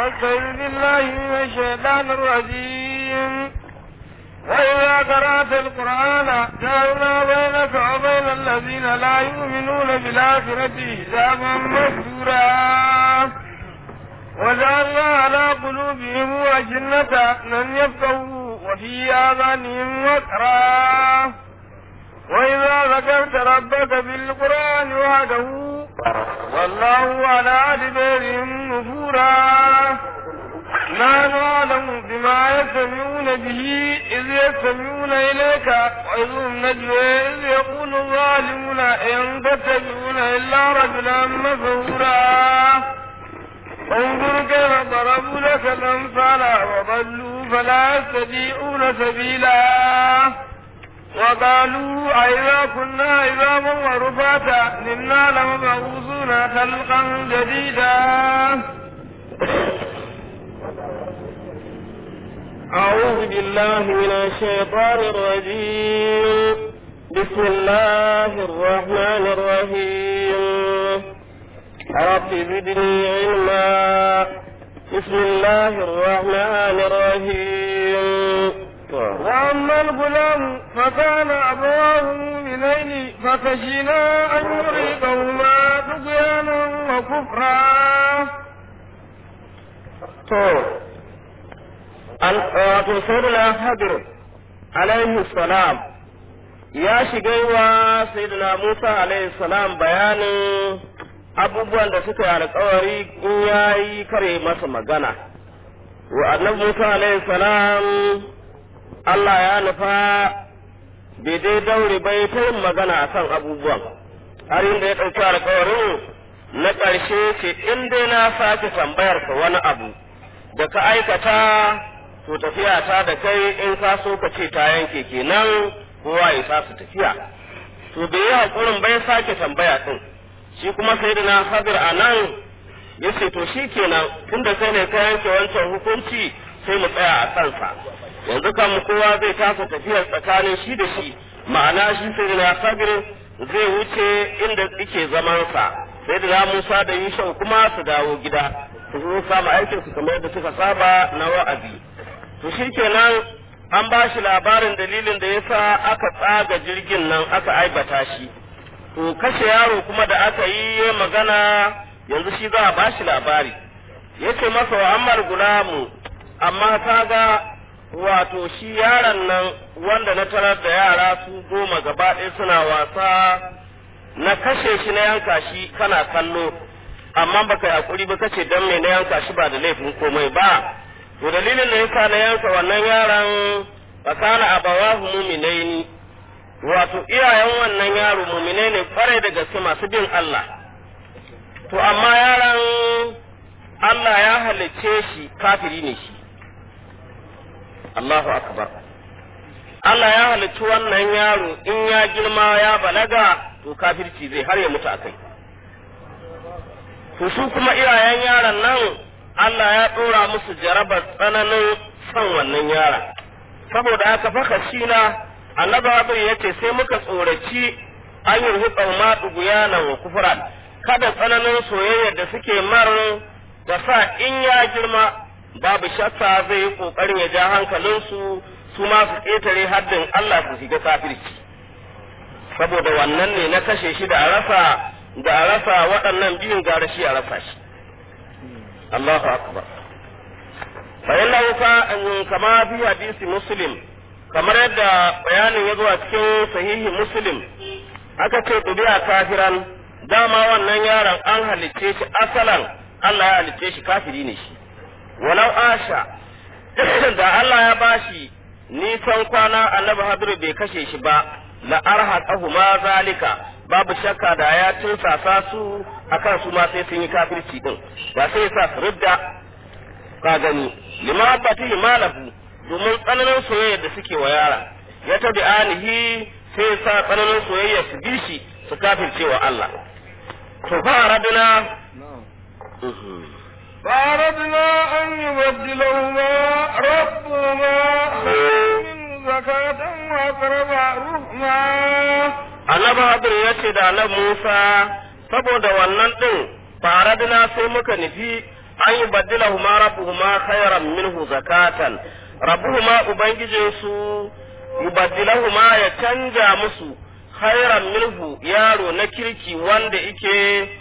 فاستعذ بالله من الشيطان الرجيم وإذا قرأت القرآن جعلنا بينك وبين الذين لا يؤمنون بالآخرة حجابا مستورا وجعلنا على قلوبهم أجنة لن يفقهوا وفي آذانهم وقرا وإذا ذكرت ربك بالقرآن وحده والله على أدبارهم نفورا لا نعلم بما يستمعون به إذ يستمعون إليك وإذ هم نجوى إذ يقول الظالمون إن تتبعون إلا رجلا مسهورا انظر كيف ضربوا لك الأمثال وضلوا فلا يستطيعون سبيلا وقالوا أئذا كنا عظاما ورفاتا إنا لمبعوثون خلقا جديدا أعوذ بالله من الشيطان الرجيم بسم الله الرحمن الرحيم رب زدني علما بسم الله الرحمن الرحيم وأما الغلام فكان أبواه مؤمنين فخشينا أن يريقهما طغيانا وكفرا wato sayyidina hadir alaihi salam ya shiga wa sayyidina musa alaihi salam bayanin abubuwan da suka yi alkawari in ya yi kare masa magana wa annabi musa alaihi salam allah ya nufa bai dai daure bai ta yin magana a kan abubuwan har inda ya ɗauki alkawarin na ƙarshe ce in dai na sake tambayar ka wani abu da ka aikata to tafiya ta da kai in ka so ka ce ta yanke kenan kowa ya sa su tafiya to bai yi hakurin bai sake tambaya din shi kuma sai da na hadir a nan ya ce to shi kenan tunda kai ne ka yanke wancan hukunci sai mu tsaya a kansa yanzu kan kowa zai tasa tafiyar tsakanin shi da shi ma'ana shi sai da na hadir zai wuce inda yake zamansa sai da Musa da Yusuf kuma su dawo gida su zo samu aikin su kamar da suka saba na wa'azi to shi kenan an ba shi labarin dalilin da yasa aka tsaga jirgin nan aka aibata shi to kashe yaro kuma da aka yi magana yanzu shi za a ba shi labari yace masa wa ammar gulamu amma kaga wato shi yaron nan wanda na tarar da yara su goma gaba ɗaya suna wasa na kashe shi na yanka shi kana kallo amma baka yi hakuri ba kace dan me na yanka shi ba da laifin komai ba to dalilin da yasa na yanka wannan yaron fakana abawahu mu'minaini wato iyayen wannan yaro mu'minai ne kwarai da gaske masu bin Allah to amma yaron Allah ya halicce shi kafiri ne shi Allahu akbar Allah ya halicci wannan yaro in ya girma ya balaga to kafirci zai har ya mutu akai to su kuma iyayen yaron nan Allah ya ɗora musu jarabar tsananin son wannan yara saboda haka faka shi na annabi abu ya ce sai muka tsoraci an yi hukar ma ɗuguyanan wa kufran kada tsananin soyayya da suke mar da sa in ya girma babu shakka zai yi ƙoƙarin ya ja hankalinsu su ma su ƙetare haddin Allah su shiga kafirci saboda wannan ne na kashe shi da a rasa da a rasa waɗannan biyun gara shi a rasa shi Allahu akbar fa innahu ka kama fi hadisi muslim kamar yadda bayanin ya zo a cikin sahihi muslim aka ce dubiya kafiran dama wannan yaron an halicce shi asalan Allah ya halicce shi kafiri ne shi walau asha da Allah ya bashi nisan kwana annabi hadru bai kashe shi ba la arhaqahu ma zalika babu shakka da ya tunsasa su akan su ma sai sun yi kafirci din ba sai sa su ridda ka gani lima abbati malahu domin tsananin soyayya da suke wa yara ya tabi anihi sai sa tsananin soyayya su bi shi su kafirce wa Allah to fa radina فأردنا أن يبدلهما ربهما من زكاة وأقرب رحما annabi hadir ya ce da annabi Musa saboda wannan din faradina sai muka nufi an yi baddilahu ma rabbuhuma khairan minhu zakatan rabbuhuma ubangijinsu yubaddilahu ma ya canja musu khairan minhu yaro na kirki wanda ike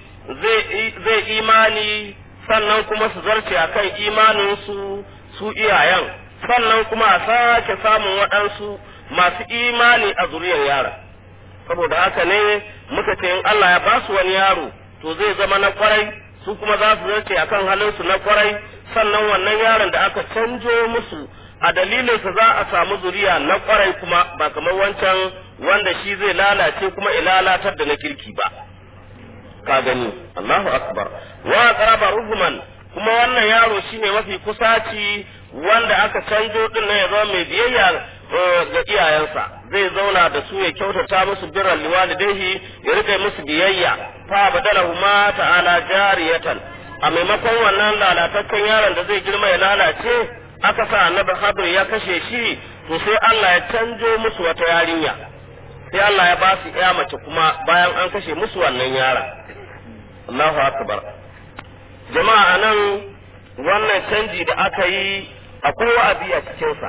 zai imani sannan kuma su zarce akan imaninsu su iyayen sannan kuma a sake samun waɗansu masu imani a zuriyar yara saboda haka ne muka ce in Allah ya ba su wani yaro to zai zama na kwarai su kuma za su zarce akan halinsu na kwarai sannan wannan yaron da aka canjo musu a dalilinsa za a samu zuriya na kwarai kuma ba kamar wancan wanda shi zai lalace kuma ilalatar da na kirki ba ka gani Allahu akbar wa qaraba ruhman kuma wannan yaro shine mafi kusaci wanda aka canjo din ya zama mai biyayya ga iyayensa zai zauna da su ya kyautata musu birran liwalidaihi ya rika musu biyayya fa badalahu ma ta'ala jariyatan a maimakon wannan lalataccen yaron da zai girma ya lalace aka sa annabi Hadir ya kashe shi to sai Allah ya canjo musu wata yarinya sai Allah ya ba su ya mace kuma bayan an kashe musu wannan yaron Allahu akbar jama'a anan wannan canji da aka yi akwai wa'azi a cikinsa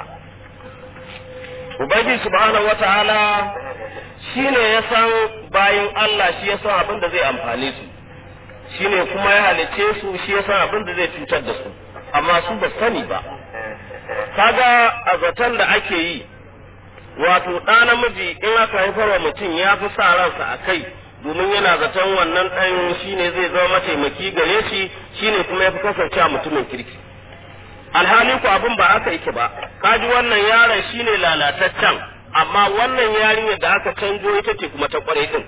Ubangiji subhanahu wata'ala shi ne ya san bayan Allah shi ya san abin da zai amfane su shi ne kuma ya halice su shi ya san abin da zai cutar da su amma su ba sani ba kaga a zaton da ake yi wato ɗa namiji in aka haifar wa mutum ya fi sa ransa a kai domin yana zaton wannan ɗan shi ne zai zama mataimaki gare shi shi ne kuma ya fi kasancewa mutumin kirki alhali ku abin ba haka yake ba kaji wannan yaron shine lalataccen amma wannan yarinyar da aka canjo ita ce kuma ta kwarai din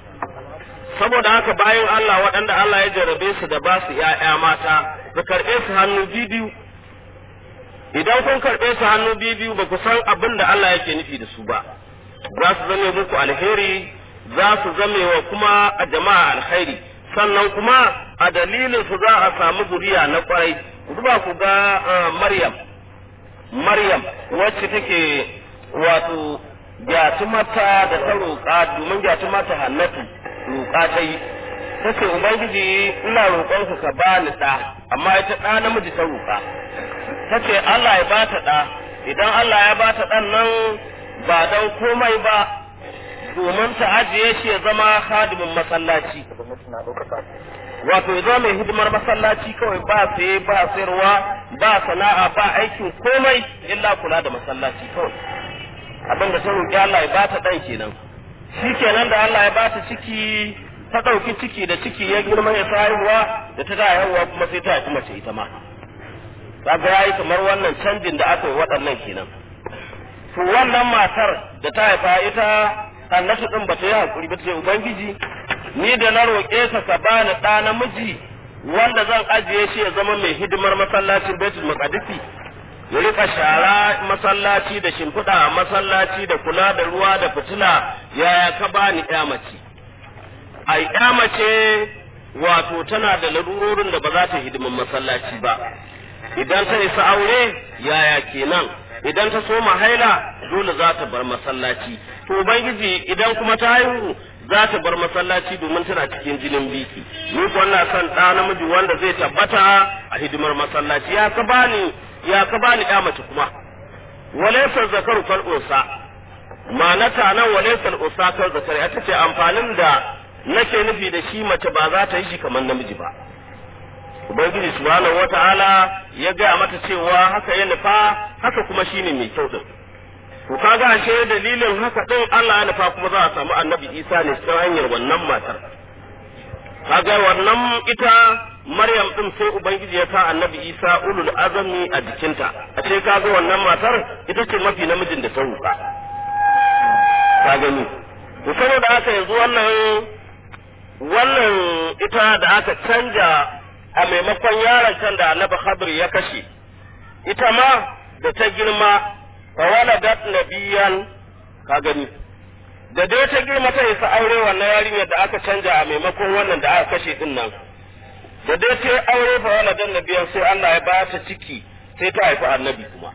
saboda haka bayan Allah waɗanda Allah ya jarabe su da ba su ‘ya'ya mata su karɓe su hannu biyu idan kun karɓe su hannu biyu ba ku san abin da Allah yake nufi da su ba za su zame muku alheri za su zame wa kuma a jama'a alheri sannan kuma a dalilin su za a samu zuriya na kwarai duba ku ga Maryam Maryam wacce take wato mata da ta roƙa domin mata Hannatu roƙa ta yi ta ce Ubangiji ina roƙonka ka ba ni ɗa amma ita ɗa namiji ta roƙa ta ce Allah ya ba ta ɗa idan Allah ya ba ta ɗan nan ba don komai ba domin ta ajiye shi ya zama hadimin masallaci wato ya zama mai hidimar masallaci kawai ba saye ba sayarwa ba sana'a ba aikin komai illa kula da masallaci kawai abin da ta roƙi Allah ya ba ta ɗan kenan shi kenan da Allah ya ba ta ciki ta ɗauki ciki da ciki ya girma ya haihuwa da ta da haihuwa kuma sai ta haifi mace ita ma kaga yayi kamar wannan canjin da aka yi waɗannan kenan to wannan matar da ta haifa ita annatu din bata yi hakuri ba ta ce ubangiji ni da na roƙe ka ka bani ɗa namiji wanda zan ajiye shi ya zama mai hidimar masallacin Baitul Maqdisi ya rika shara masallaci da shimfiɗa a masallaci da kula da ruwa da fitila yaya ka bani ƴa mace ai ƴa mace wato tana da larurorin da ba za ta hidimin masallaci ba idan ta isa aure yaya kenan idan ta soma haila dole za ta bar masallaci to ubangiji idan kuma ta haihu za ta bar masallaci domin tana cikin jinin biki ni ko ina son ɗa namiji wanda zai tabbata a hidimar masallaci ya ka bani ya ka bani ya mace kuma walaysa zakaru kal unsa ma'anata nan walaysa unsa kal zakari ita ce amfanin da nake nufi da shi mace ba za ta yi shi kamar namiji ba ubangiji subhanahu wataala ya gaya mata cewa haka ya nufa haka kuma shine mai kyau din to kaga ashe dalilin haka din Allah ya nufa kuma za a samu annabi Isa ne ta hanyar wannan matar kaga wannan ita Maryam din sai ubangiji ya sa annabi Isa ulul azami a jikinta a ce kaga wannan matar ita ce mafi namijin da ta ruka ka gani to saboda haka yanzu wannan wannan ita da aka canja a maimakon yaron can da annabi Khadir ya kashe ita ma da ta girma fa waladat nabiyan ka gani da dai ta girma ta isa aure wannan yarinyar da aka canja a maimakon wannan da aka kashe din nan da dai ta aure fa waladat nabiyan sai Allah ya ba ta ciki sai ta haifi annabi kuma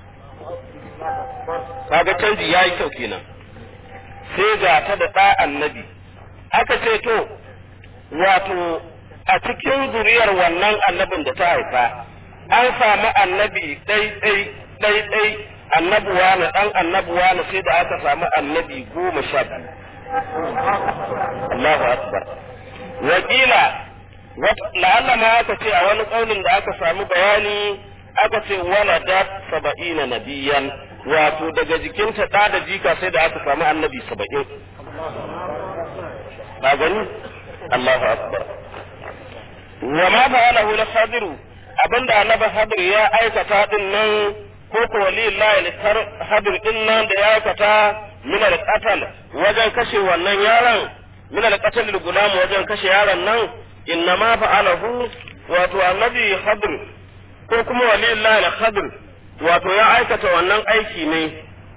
kaga canji yayi kyau kenan sai ga ta da ɗa annabi aka ce to wato a cikin zuriyar wannan annabin da ta haifa an samu annabi ɗai ɗai ɗai ɗai annabuwa na ɗan annabuwa na sai da aka samu annabi goma sha biyu Allahu akbar wakila la'alla ma aka ce a wani ƙaunin da aka samu bayani aka ce waladat saba'ina nabiyan wato daga jikinta ɗa da jika sai da aka samu annabi saba'in ba gani Allahu akbar wa ma fa'alahu la khadiru abinda annabi hadir ya aikata din nan ko ko walillahi likar hadir din nan da ya aikata min al-qatl wajen kashe wannan yaron min al-qatl al-gulam wajen kashe yaron nan inna ma fa'alahu wato annabi hadir ko kuma walillahi al-khadir wato ya aikata wannan aiki ne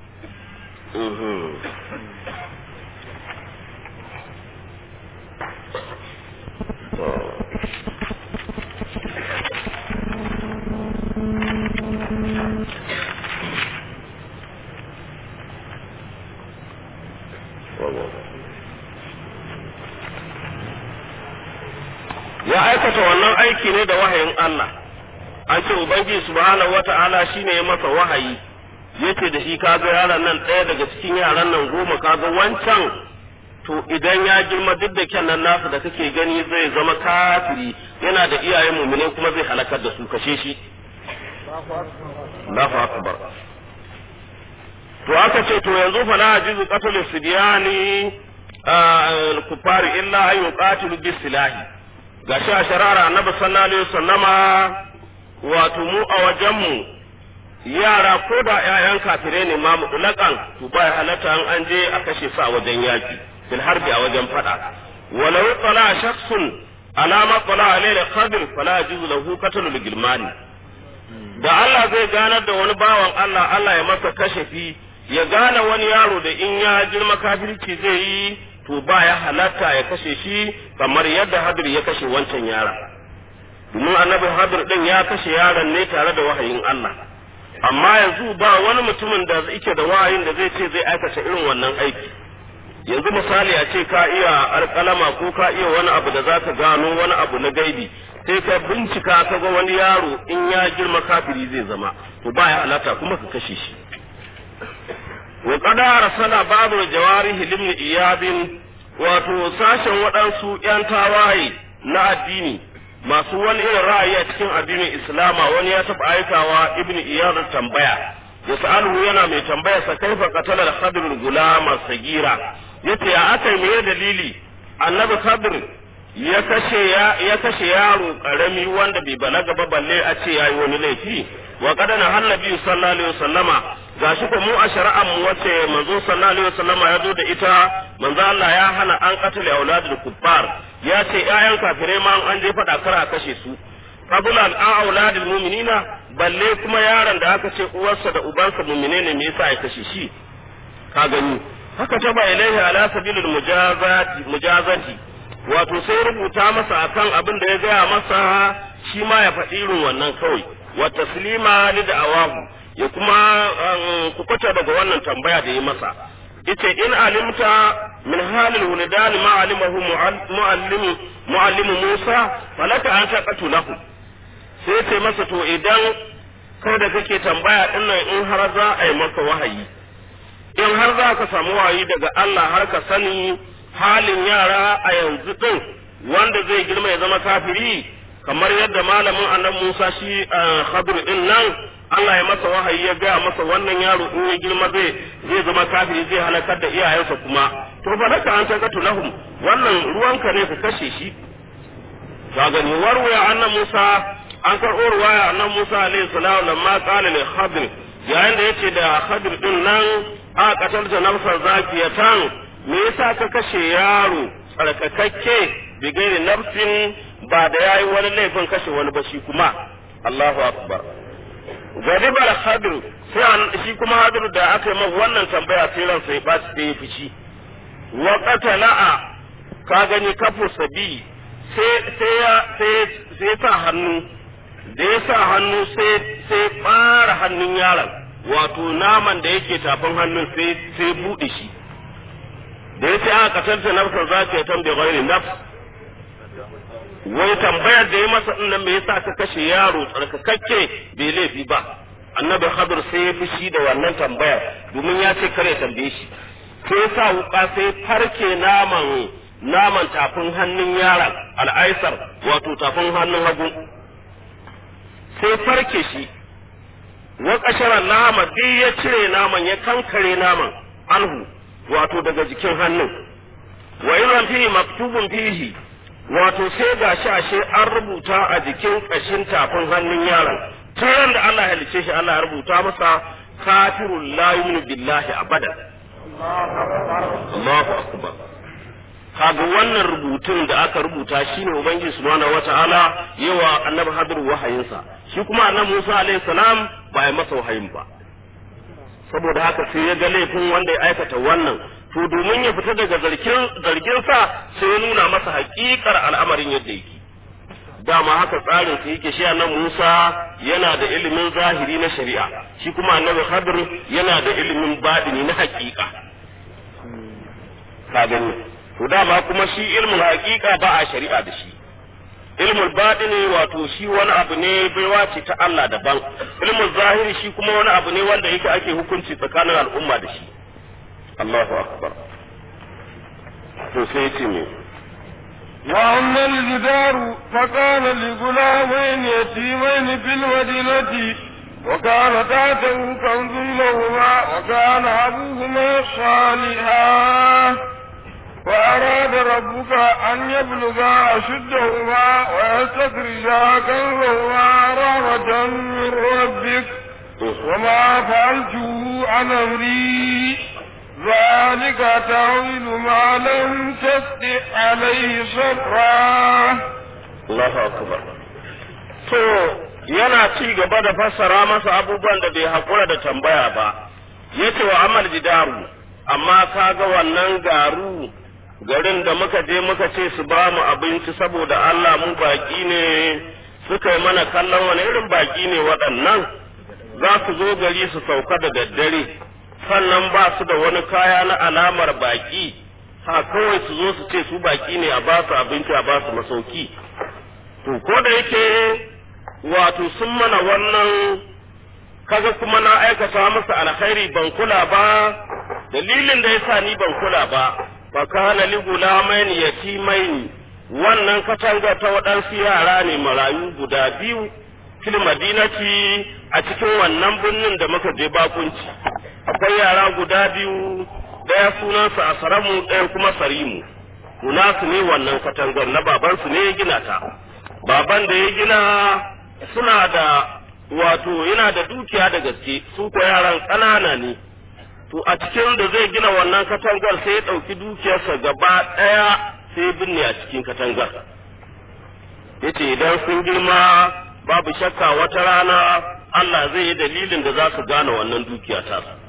ya aikata wannan aiki ne da wahayin Allah an ce ubangiji subhanahu wata'ala shine ya masa wahayi yace da shi kaga yaran nan ɗaya daga cikin yaran nan goma kaga wancan to idan ya girma duk da kyan nan nasa da kake gani zai zama kafiri yana da iyayen mumine kuma zai halakar da su kashe shi Allahu akbar to aka ce to yanzu fa la ajizu qatl sibyani al-kufari illa an yuqatilu bis silahi gashi a sharara annabi sallallahu alaihi wasallama wato mu a wajenmu yara ko da ƴaƴan kafirai ne ma mutlaƙan to ba halatta an an je a kashe su a wajen yaki fil harbi a wajen fada walau tala shakhsun ala ma tala alayhi qadir fala yajuzu lahu qatlul gilmani da Allah zai ganar da wani bawan Allah Allah ya masa kashafi ya gane wani yaro da in ya girma kafirci zai yi to ba ya halatta ya kashe shi kamar yadda hadir ya kashe wancan yara domin annabi hadir din ya kashe yaron ne tare da wahayin Allah amma yanzu ba wani mutumin da yake da wahayin da zai ce zai aikata irin wannan aiki yanzu misali a ce ka iya alƙalama ko ka iya wani abu da zaka gano wani abu na gaibi sai ka bincika ka ga wani yaro in ya girma kafiri zai zama to ba ya halatta kuma ka kashe shi wa qad arsala ba'du jawarihi limni iyadin wato sashen waɗansu ‘yan tawaye na addini masu wani irin ra'ayi a cikin addinin islama wani ya taɓa aikawa ibn iyad tambaya ya sa'alu yana mai tambaya sa kaifa qatala al-khadr gulama sagira yace ya aka yi dalili annabi khadr ya kashe ya ya kashe yaro karami wanda bai balaga ba balle a ce yayi wani laifi wa qadana hannabi sallallahu alaihi wasallama gashi ko mu a shari'ar mu wace manzo sallallahu alaihi wasallama ya zo da ita manzo Allah ya hana an qatala auladul kuffar ya ce ƴaƴan kafirai ma an je fada kar a kashe su qabla al auladul mu'minina balle kuma yaron da aka ce uwarsa da ubansa mu'mine ne me yasa ya kashe shi ka gani haka ta ba ilaihi ala sabilil mujazati mujazati wato sai rubuta masa akan abin da ya gaya masa shi ma ya faɗi irin wannan kawai wa taslima li da'awahu ya kuma kukuta daga wannan tambaya da ya masa yace in alimta min halil wuldan ma alimahu muallim muallim Musa falaka an taqatu lahu sai ce masa to idan kai da kake tambaya dinnan in har za a yi maka wahayi in har za ka samu wahayi daga Allah har ka sani halin yara a yanzu din wanda zai girma ya zama kafiri kamar yadda malamin annabi Musa shi Khadir din nan Allah ya masa wahayi ya gaya masa wannan yaro in ya girma zai zai zama kafiri zai halakar da iyayensa kuma to fa naka an takatu lahum wannan ruwanka ne ka kashe shi ka gani warwaya annabi Musa an karɓo ruwaya annabi Musa alaihi salam lamma qala li Khadir yayin da yace da Khadir din nan a qatalta nafsan zakiyatan me yasa ka kashe yaro tsarkakakke bigairi nafsin ba da yayi wani laifin kashe wani ba shi kuma Allahu akbar gadibar hadir sai shi kuma hadir da aka yi wannan tambaya sai ran sai ba su yi fici wa qatala'a ka gani kafu sabi sai sai ya sai sai sa hannu da ya sa hannu sai sai fara hannun yaron wato naman da yake tafin hannun sai sai bude shi da yace aka katalta nafsar za ta tambaye ghairi nafs wai tambayar da ya masa din nan me yasa ka kashe yaro tsarkakakke bai laifi ba annabi hadir sai ya fushi da wannan tambayar domin ya ce kare tambaye shi sai ya sa wuka sai farke naman naman tafin hannun yaron al'aisar wato tafin hannun hagu sai farke shi wa kasharar nama duk ya cire naman ya kankare naman anhu wato daga jikin hannun wa idan fihi maktubun fihi wato sai ga shi ashe an rubuta a jikin kashin tafin hannun yaron tun da Allah ya halice shi Allah ya rubuta masa kafirul la yu'minu billahi abada Allahu akbar kaga wannan rubutun da aka rubuta shine ubangiji subhanahu wataala yawa annabi hadir wahayinsa shi kuma annabi Musa alaihi salam ba ya masa wahayin ba saboda haka sai ya ga laifin wanda ya aikata wannan to domin ya fita daga zargin zargin sa sai ya nuna masa haƙiƙar al'amarin yadda yake dama haka tsarin sa yake shi annabi Musa yana da ilimin zahiri na shari'a shi kuma annabi Khadir yana da ilimin baɗini na haƙiƙa ka gani to dama kuma shi ilmin haƙiƙa ba a shari'a da shi ilmul baɗini wato shi wani abu ne baiwa ce ta Allah daban ilmul zahiri shi kuma wani abu ne wanda yake ake hukunci tsakanin al'umma da shi Allahu akbar to sai ya ce me وأما الجدار فكان لغلامين يتيمين في المدينة وكان تحته كنز لهما وكان أبوهما صالحا وأراد ربك أن يبلغا أشدهما ويستخرجا كنزهما رحمة من ربك وما فعلته عن أمري ذلك تعويل ما لم تستطع عليه صبرا Allahu akbar to yana ci gaba da fassara masa abubuwan da bai haƙura da tambaya ba yace wa amal jidaru amma kaga wannan garu garin da muka je muka ce su ba mu abinci saboda Allah mu baki ne suka yi mana kallon wani irin baki ne waɗannan za su zo gari su sauka da daddare sannan ba su da wani kaya na alamar baki ha kawai su zo su ce su baki ne a ba su abinci a ba su masauki to ko da yake wato sun mana wannan kaga kuma na aikata musu alkhairi ban kula ba dalilin da yasa ni ban kula ba fa kana li gulamaini yatimaini wannan katanga ta waɗansu yara ne marayu guda biyu fil madinati a cikin wannan birnin da muka je bakunci akwai yara guda biyu ɗaya sunansa asaramu ɗaya kuma sarimu su ne wannan katangar na babansu ne ya gina ta baban da ya gina suna da wato yana da dukiya da gaske su ko yaran ƙanana ne to a cikin da zai gina wannan katangar sai ya ɗauki dukiyarsa gaba ɗaya sai binne a cikin katangar yace idan sun girma babu shakka wata rana Allah zai yi dalilin da za su gane wannan dukiya ta su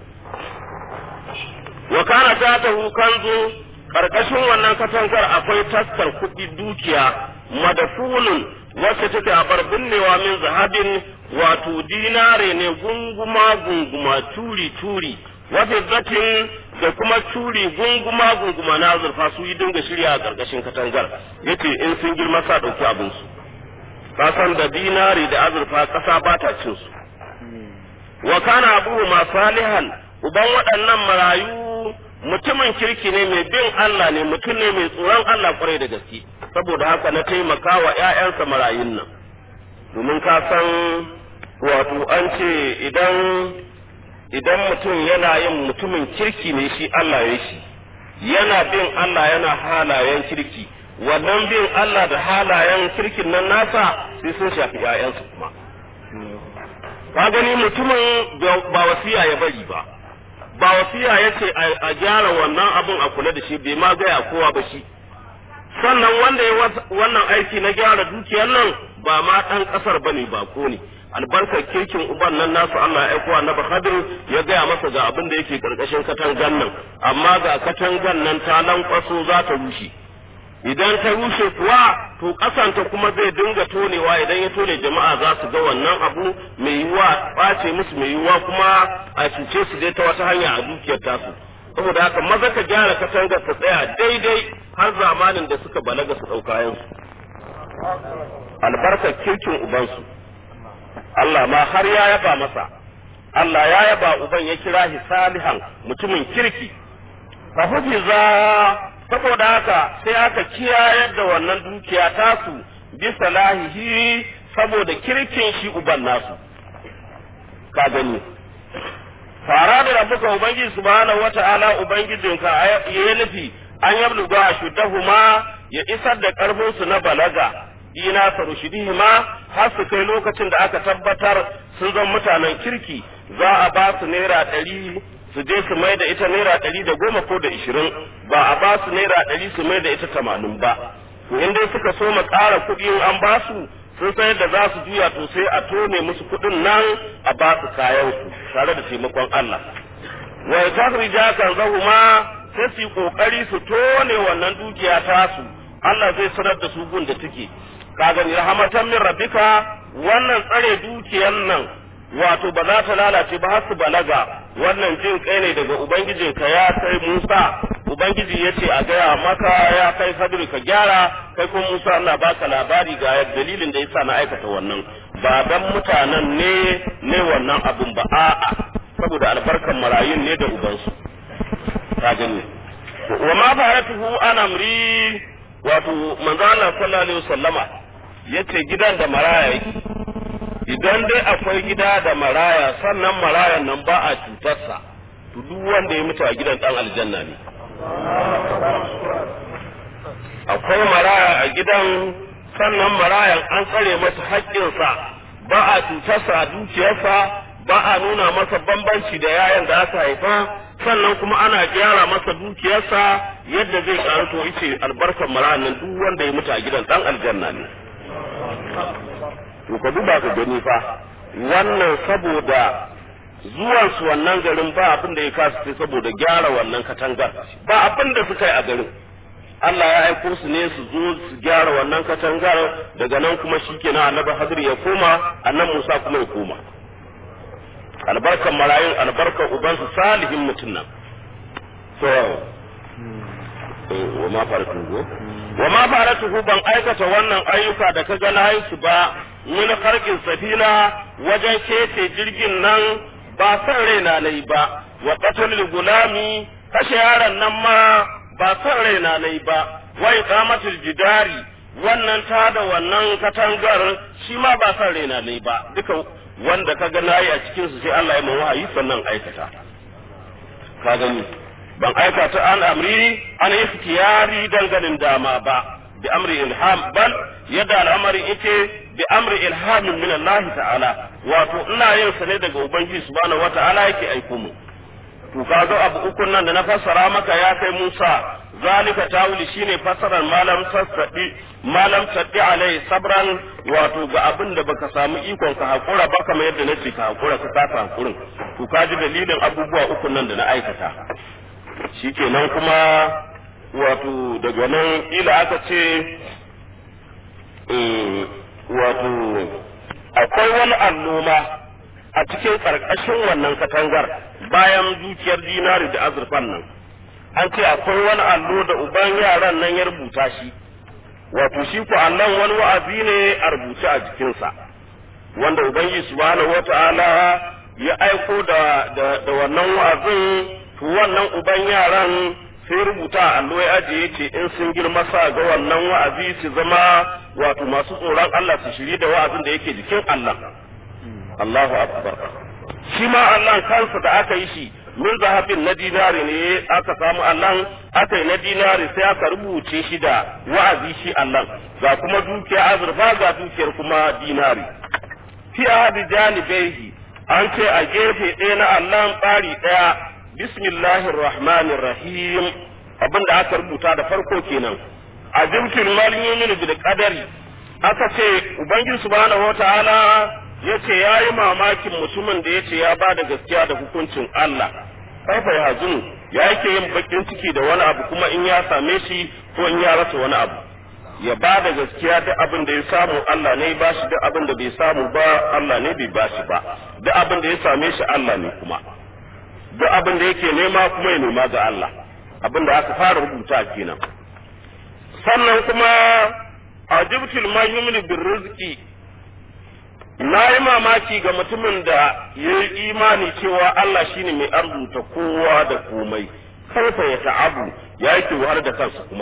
wa kana ta ta kanzu karkashin wannan katangar akwai taskar kuɗi dukiya madafunun wacce take a bar binnewa min zahabin wato dinare ne gunguma gunguma turi turi wafizzatin da kuma turi gunguma gunguma na azurfa su yi dinga shirya a karkashin katangar yace in sun girma sa dauki abin su kasan da dinari da azurfa kasa ba ta cin su wa kana abuhu ma salihan uban waɗannan marayu mutumin kirki ne mai bin Allah ne mutum ne mai tsoron Allah kwarai da gaske saboda haka na taimaka wa ƴaƴansa marayun nan domin ka san wato an ce idan idan mutum yana yin mutumin kirki ne shi Allah ya shi yana bin Allah yana halayen kirki wannan bin Allah da halayen kirkin nan nasa sai sun shafi ƴaƴansu kuma ka gani mutumin ba wasiya ya bari ba ba wasiya ya ce a gyara wannan abun a kula da shi bai ma gaya kowa ba shi sannan wanda ya wannan aiki na gyara dukiyar nan ba ma ɗan ƙasar ba ne ba ko ne albarkar kirkin uban nan nasu Allah ya aiko annabi Khadir ya gaya masa ga abin da yake karkashin katangan nan amma ga katangan nan ta lankwaso za ta rushe idan ta rushe kuwa to kasanta kuma zai dinga tonewa idan ya tone jama'a za su ga wannan abu mai yiwuwa ɓace musu mai yiwuwa kuma a cuce su dai ta wata hanya a dukiyar tasu saboda haka maza ka gyara katangar ta tsaya daidai har zamanin da suka balaga su ɗauka yansu albarkar kirkin ubansu Allah ma har ya yaba masa Allah ya yaba uban ya kira shi salihan mutumin kirki fa hufiza saboda haka sai aka kiyayar da wannan dukiya tasu bisa lahihi saboda kirkin shi uban nasu ka gani fara da rabuka ubangiji subhanahu wata'ala ubangijinka ya nufi an yabluga shuddahuma ya isar da karfin su na balaga ina farushidihima har su kai lokacin da aka tabbatar sun zama mutanen kirki za a ba su naira ɗari su je su mai da ita naira ɗari da goma ko da ishirin ba a ba su naira ɗari su mai da ita tamanin ba to in dai suka so ma ƙara kuɗi an ba su sun sayar da za su juya to sai a tone musu kuɗin nan a ba su kayan su tare da taimakon Allah wa tahrija kan zahuma sai su yi kokari su tone wannan dukiya tasu Allah zai sanar da su gun da take ka gani rahmatan min rabbika wannan tsare dukiyar nan wato ba za ta lalace ba har su balaga wannan jin kai ne daga ubangijinka ya kai Musa ubangiji ya ce a gaya maka ya kai Khadiru ka gyara kai kuma Musa Allah baka labari ga dalilin da yasa na aikata wannan ba dan mutanen ne ne wannan abun ba a'a saboda albarkan marayun ne da ubansu ka gani wa ma faratuhu an amri wato manzo Allah sallallahu alaihi wasallama yace gidan da maraya yake idan dai akwai gida da maraya sannan marayan nan ba a cutarsa to duk wanda ya mutu a gidan dan aljanna ne akwai maraya a gidan sannan marayan an tsare masa haƙƙinsa ba a cutarsa a dukiyarsa ba a nuna masa bambanci da yayan da aka haifa sannan kuma ana gyara masa dukiyarsa yadda zai karu to ice albarkar marayan nan duk wanda ya mutu a gidan dan aljanna ne to ka duba ka gani fa wannan saboda zuwan su wannan garin ba abin da ya kasu sai saboda gyara wannan katangar ba abin da suka yi a garin Allah ya aiko su ne su zo su gyara wannan katangar daga nan kuma shikenan annabi Hadir ya koma annan Musa kuma ya koma albarkan marayun albarkan ubansu salihin mutum nan to wa ma faratuhu wa ma faratuhu ban aikata wannan ayyuka da ka ga na su ba min harkin safina wajen kece jirgin nan ba san raina nayi ba wa qatlul gulami kashe yaron nan ma ba san raina nayi ba wa iqamatul jidari wannan ta da wannan katangar shi ma ba san raina nayi ba duka wanda ka ga nayi a cikin su sai Allah ya mawa wahayi sannan aikata ka gani ban aikata an amri an ikhtiyari danganin dama ba bi amri ilham bal yadda al'amari yake bi amri ilhamin min Allah ta'ala wato ina yin sa ne daga ubangiji subhanahu wata'ala yake aiko mu to kaga abu ukun nan da na fassara maka ya kai Musa zalika tawili shine fassarar malam sassadi malam taddi alai sabran wato ga abin da baka samu ikon ka hakura ba kamar yadda nace ka hakura ka kasa hakurin to ka ji dalilin abubuwa ukun nan da na aikata shikenan kuma wato daga nan ila aka ce wato akwai wani alloma a cikin ƙarƙashin wannan katangar bayan dukiyar dinari da azurfan nan an ce akwai wani allo da uban yaran nan ya rubuta shi wato shi ku allon wani wa'azi ne a rubuce a jikinsa wanda ubangiji subhanahu wata'ala ya aiko da da wannan wa'azin to wannan uban yaran sai rubuta a allo ya ajiye ce in sun girma sa ga wannan wa'azi su zama wato masu tsoron Allah su shiri da wa'azin da yake jikin Allah Allahu akbar shi ma Allah kansa da aka yi shi min zahabin na dinari ne aka samu Allah aka yi na dinari sai aka rubuce shi da wa'azi shi Allah ga kuma dukiya azurfa ga dukiyar kuma dinari fi ahadi janibaihi an ce a gefe ɗaya na Allah tsari ɗaya bismillahir rahmanir rahim abinda aka rubuta da farko kenan a jimkin malin yumin bil qadari aka ce ubangiji subhanahu wataala yace yayi mamakin mutumin da yace ya bada gaskiya da hukuncin Allah kaifa ya hazunu ya yake yin bakin ciki da wani abu kuma in ya same shi ko in ya rasa wani abu ya ba da gaskiya duk abin da ya samu Allah ne ba shi duk abin da bai samu ba Allah ne bai ba shi ba duk abin da ya same shi Allah ne kuma duk abin da yake nema kuma ya nema ga Allah abin da aka fara rubuta kenan sannan kuma ajibtul mahyumin bir rizqi na yi mamaki ga mutumin da ya yi imani cewa Allah shine mai arzuta kowa da komai karfa ya ta'abu ya yake wahar da kansa kuma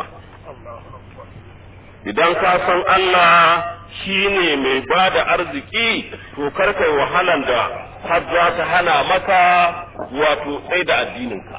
idan ka san Allah shine mai ba da arziki to karkai wahalan da har za ta hana maka wato tsaye da addininka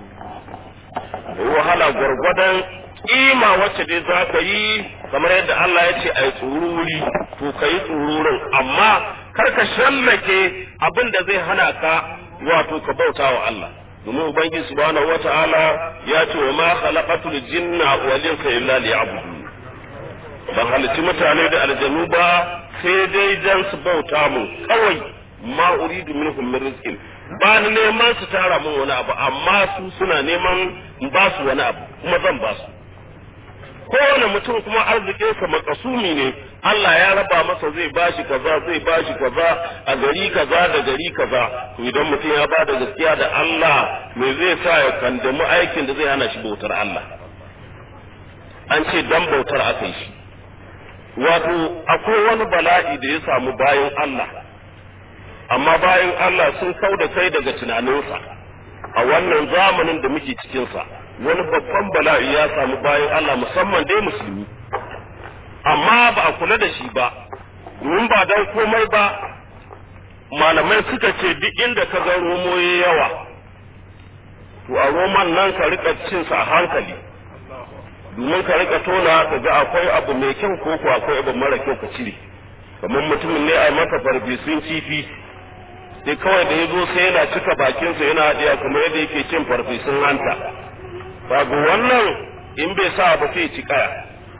wahala gwargwadon kima wacce dai za ka yi kamar yadda Allah ya ce a yi tsururi to ka yi tsururin amma kar ka shallake abin da zai hana ka wato ka bauta wa Allah domin ubangiji subhanahu wata'ala ya ce wa ma khalaqatul jinna wal insa illa liya'budun ban halicci mutane da aljanu ba sai dai dan su bauta mu kawai ma uridu minhum min rizqin ba ni neman su tara min wani abu amma su suna neman in ba su wani abu kuma zan ba su kowane mutum kuma arzikinsa makasumi ne Allah ya raba masa zai bashi kaza zai bashi kaza a gari kaza da gari kaza to idan mutum ya ba da gaskiya da Allah me zai sa ya kandamu aikin da zai hana shi bautar Allah an ce dan bautar aka yi shi wato akwai wani bala'i da ya samu bayan Allah amma bayan Allah sun kau da kai daga tunaninsa a wannan zamanin da muke cikinsa wani babban bala'i ya samu bayan Allah musamman dai musulmi amma ba a kula da shi ba domin ba dan komai ba malamai suka ce duk inda ka ga romo ya yawa to a roman nan ka rika cin sa a hankali domin ka rika tona ka ga akwai abu mai kyau ko ko akwai abu mara kyau ka cire kamar mutumin ne a maka farfesun kifi sai kawai da ya zo sai yana cika bakinsa yana haɗiya kamar yadda yake cin farfesun hanta babu wannan in bai sa ba sai ci kaya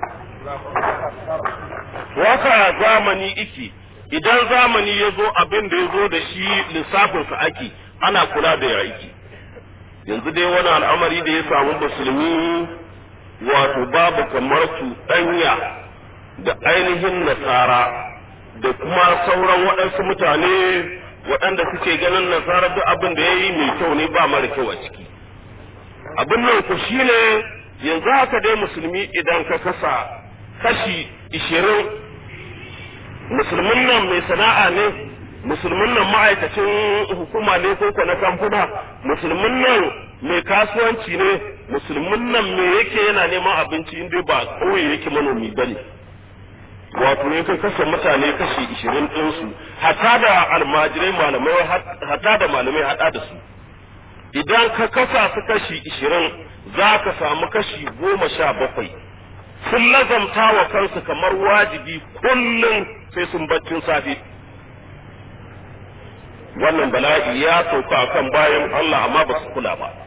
waka zamani iki idan zamani ya zo abin da ya zo da shi lissafinsa ake ana kula da ya aiki yanzu dai wani al'amari da ya samu musulmi wato babu kamar su ɗanya da ainihin nasara da kuma sauran waɗansu mutane waɗanda suke ganin nasara duk abin da ya yi mai kyau ne ba mara kyau a ciki abin nan ku shine yanzu haka dai musulmi idan ka kasa kashi ishirin musulmin nan mai sana'a ne musulmin nan ma'aikacin hukuma ne ko na kamfuna musulmin nan mai kasuwanci ne musulmin nan me yake yana neman abinci inda ba kauye yake manomi ba ne wato ne kan kasa mutane kashi ishirin ɗinsu hata da almajirai malamai hata da malamai hada da su idan ka kasa su kashi ishirin za ka samu kashi goma sha bakwai sun lazamta wa kansu kamar wajibi kullum sai sun baccin safe wannan bala'i ya sauka kan bayan Allah amma ba su kula ba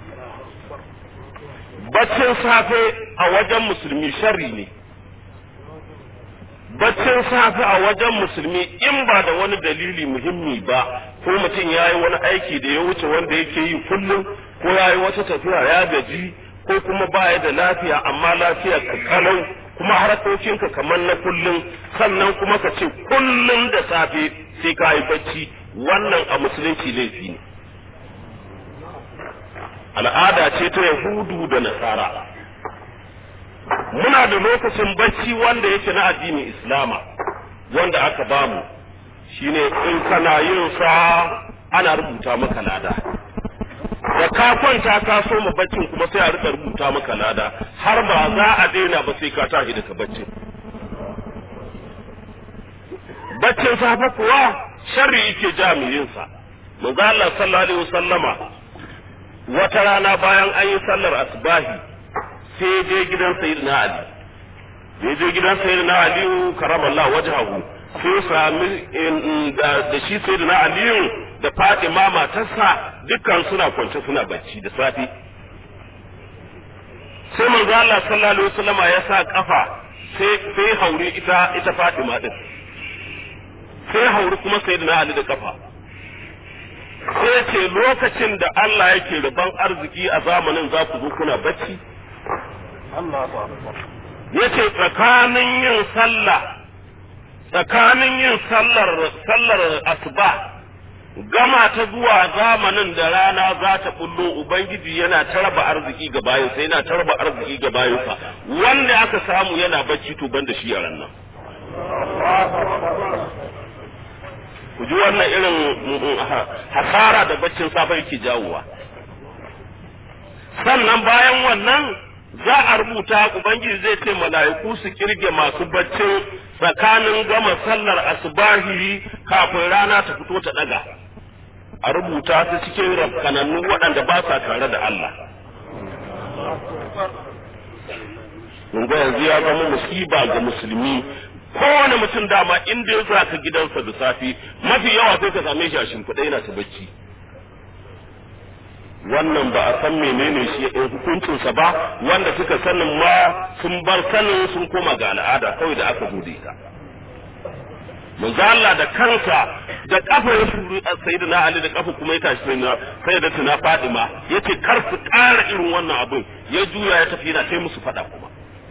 baccin safe a wajen musulmi sharri ne baccin safe a wajen musulmi in ba da wani dalili muhimmi ba ko mutum ya yi wani aiki da ya wuce wanda yake yi kullum ko ya yi wata tafiya ya gaji ko kuma baya da lafiya amma lafiya ka kalau kuma harkokinka kamar na kullum sannan kuma ka ce kullum da safe sai ka yi bacci wannan a musulunci laifi ne al'ada ce ta yahudu da nasara muna da lokacin bacci wanda yake na addinin islama wanda aka bamu shine in kana yin sa ana rubuta maka lada da ka kwanta ka so mu baccin kuma sai a rika rubuta maka lada har ba za a daina ba sai ka tashi daga baccin baccin safe kuwa sharri yake jami'in sa manzo Allah sallallahu alaihi wasallama wata rana bayan an yi sallar asbahi sai je gidan sayyidina ali da je gidan sayyidina ali karamallahu wajhahu sai sami da shi sayyidina ali da Fatima matarsa dukkan suna kwance suna bacci da safe sai manzo Allah sallallahu alaihi wasallam ya sa kafa sai sai hauri ita ita Fatima din sai hauri kuma sayyidina Ali da kafa sai ce lokacin da Allah yake rabon arziki a zamanin za ku zo kuna bacci yace tsakanin yin sallah tsakanin yin sallar sallar asuba gama ta zuwa zamanin da rana za ta bullo ubangiji yana ta raba arziki ga bayansa yana ta raba arziki ga bayansa wanda aka samu yana bacci to ban da shi a nan ku ji wannan irin hasara da baccin safe yake jawowa sannan bayan wannan za a rubuta ubangiji zai ce mala'iku su kirge masu baccin tsakanin gama sallar asubahi kafin rana ta fito ta daga a rubuta su cikin rafkanannu waɗanda ba sa tare da Allah mun ga yanzu ya zama musiba ga musulmi kowane mutum dama inda ya zaka gidansa da safe mafi yawa sai ka same shi a shimfiɗa yana ta bacci wannan ba a san menene shi ɗin hukuncinsa ba wanda suka sanin ma sun bar sanin sun koma ga al'ada kawai da aka bude ta manzo Allah da kansa da kafa ya shuru sayyidina Ali da kafa kuma ya tashi sayyidina sayyidatuna Fatima yace kar su ƙara irin wannan abin ya juya ya tafi yana kai musu fada kuma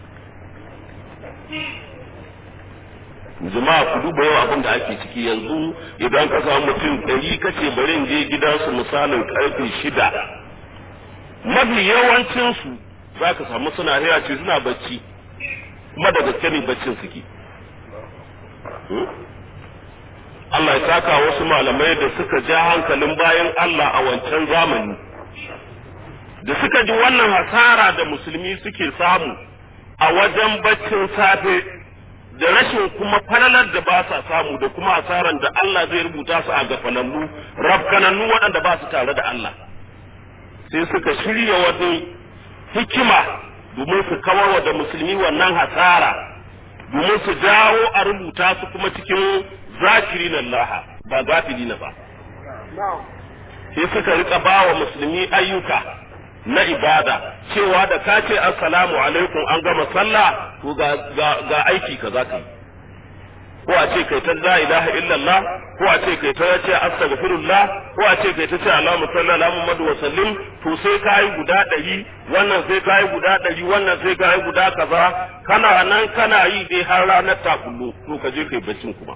jama'a ku duba yau abin da ake ciki yanzu idan ka samu mutum ɗari kace bari in je gidansu misalin karfe shida mafi yawancinsu za ka samu suna hira ce suna bacci kuma da gaske ne baccin suke Allah ya saka wasu malamai da suka ja hankalin bayan Allah a wancan zamani da suka ji wannan hasara da musulmi suke samu a wajen baccin safe da rashin kuma falalar da ba sa samu da kuma hasaran da Allah zai rubuta su a gafanannu rafkanannu waɗanda ba su tare da Allah sai suka shirya wani hikima domin su kawar da musulmi wannan hasara domin su jawo a rubuta su kuma cikin zakirin Allah ba gafilina ba sai suka rika ba wa musulmi ayyuka na ibada cewa da ka ce assalamu alaikum an gama sallah to ga ga aiki ka za ka yi ko a ce kai ta la ilaha illallah ko a ce kai ta ce astaghfirullah ko a ce kai ta ce Allahumma salli ala Muhammad wa sallim to sai ka yi guda ɗari wannan sai ka yi guda ɗari wannan sai ka yi guda kaza kana nan kana yi dai har ranar ta kullu to ka je kai baccin kuma